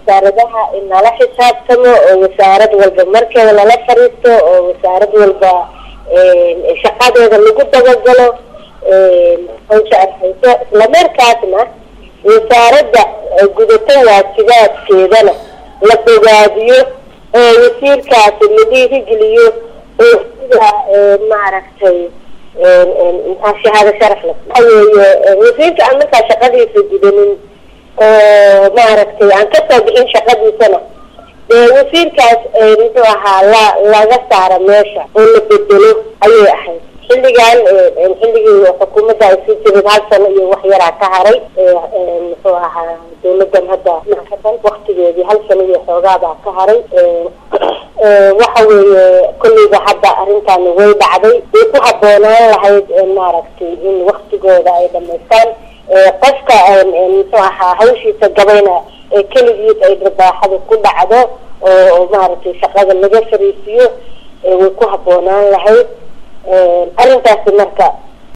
wasaaradaha in lala xisaabtamo oo wasaarad walba markeeda lala fariisto oo wasaarad walba shaqadeeda lagu dabagalo hawsha arhayso islamarkaasna wasaaradda gudato waajibaadkeedana la bogaadiyo oo wasiirkaasi la dhiirigeliyo oo sida maaragtay shahaado sharaf le waxa weeye wasiirka aan markaa shaqadiisa gudanin oo maaragtay aan kasoo bixin shaqadiisana dee wasiirkaas muxuu ahaa la laga saara meesha oo la bedelo ayay ahayd xilligan xilligii xukuumadda ay sii jirid hal sano iyo wax yaraa ka haray muxuu ahaa dawladan hadda maadan waktigeedii hal sano iyo xoogaabaa ka haray waxa weeye kolleyba hadda arrintaani way dhacday way ku habboonaan lahayd maaragtay in waktigooda ay dhamaystaan qofka muxuu ahaa hawshiisa gabayna keligiis ay dharbaaxada ku dhacdo oo maaragtay shaqada laga fariisiyo way ku habboonaan lahayd arrintaasi marka